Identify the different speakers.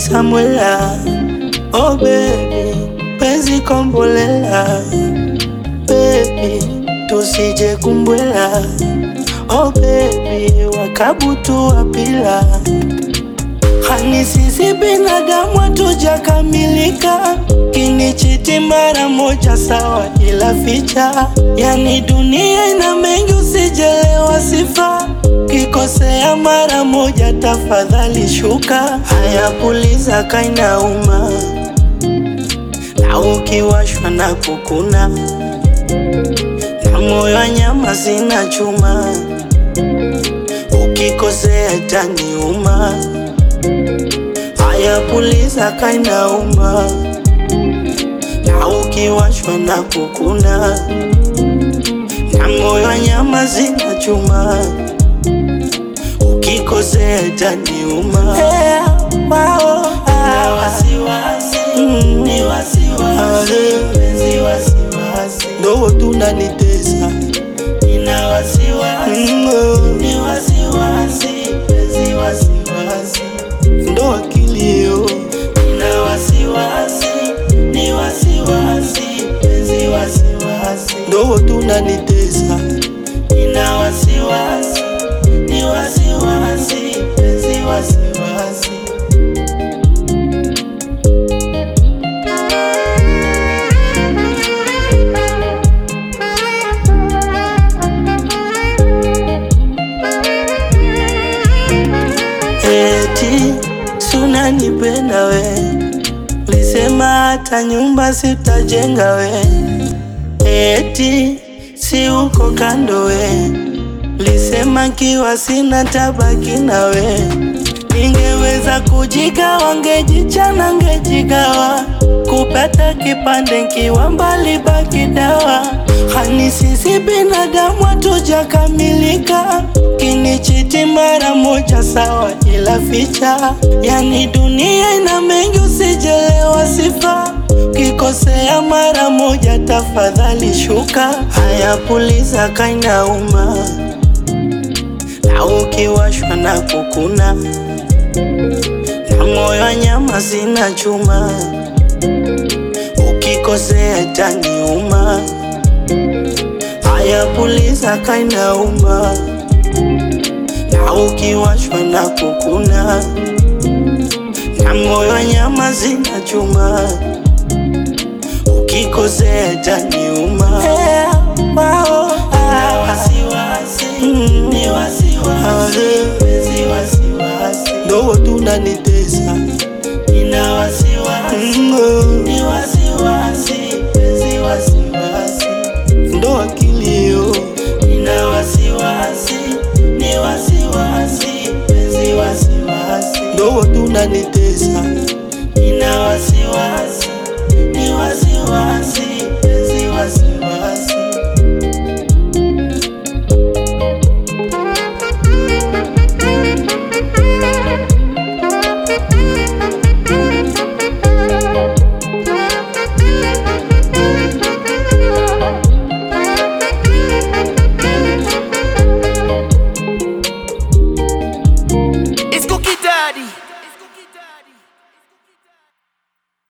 Speaker 1: Samwela, oh baby, penzi kombolela, baby, tusije kumbwela, oh baby, wakabutu wapila Hani sisi binadamu hatujakamilika, kinichiti mara moja sawa, ila ficha. Yani dunia ina mengi, usijelewa sifa, kikosea mara moja tafadhali shuka. Haya, puliza kainauma, na ukiwashwa na kukuna, na moyo wa nyama zina chuma, ukikosea taniuma Haya, puliza kainauma, na ukiwashwa na kukuna, na moyo wa nyama zina chuma, ukikosea itaniuma. Hey, wao,
Speaker 2: Na wasiwasi,
Speaker 1: Mm.
Speaker 2: ni wasiwasi,
Speaker 1: Ah,
Speaker 2: penzi wasiwasi.
Speaker 1: ndo tunanitesa
Speaker 2: Nina wasiwasi,
Speaker 1: Mm, oh,
Speaker 2: ni wasiwasi, penzi wasiwasi.
Speaker 1: ndo akilio
Speaker 2: Nina wasiwasi, ni wasiwasi, penzi wasiwasi.
Speaker 1: ndo tunanitesa
Speaker 2: Nina wasiwasi, ni wasiwasi, penzi wasiwasi.
Speaker 1: eti sunanipenda we, lisema hata nyumba sitajenga we, eti si uko kando we, lisema kiwa sina tabaki na we, ningeweza kujigawa, ngejichana, ngejigawa kupata kipande nkiwa mbali, baki dawa. Hani sisi binadamu hatujakamilika, kinichiti mara moja sawa, ila ficha. Yani dunia ina mengi, usijelewa sifa, kikosea mara moja tafadhali shuka. Haya, puliza kainauma, na ukiwashwa na kukuna, na moyo wa nyama zina chuma ukikosea itaniuma. Haya, puliza kainauma, na ukiwashwa na kukuna, na moyo wa nyama zina chuma, ukikosea itaniuma. Hey, wao,
Speaker 2: Nina
Speaker 1: ah,
Speaker 2: wasiwasi,
Speaker 1: Mm.
Speaker 2: ni wasiwasi, penzi wasiwasi.
Speaker 1: ndo tunanitesa
Speaker 2: Nina wasiwasi,
Speaker 1: Mm, oh,
Speaker 2: ni wasiwasi, penzi wasiwasi.
Speaker 1: ndo akilio
Speaker 2: Nina wasiwasi, ni wasiwasi, penzi wasiwasi.
Speaker 1: ndo tunanitesa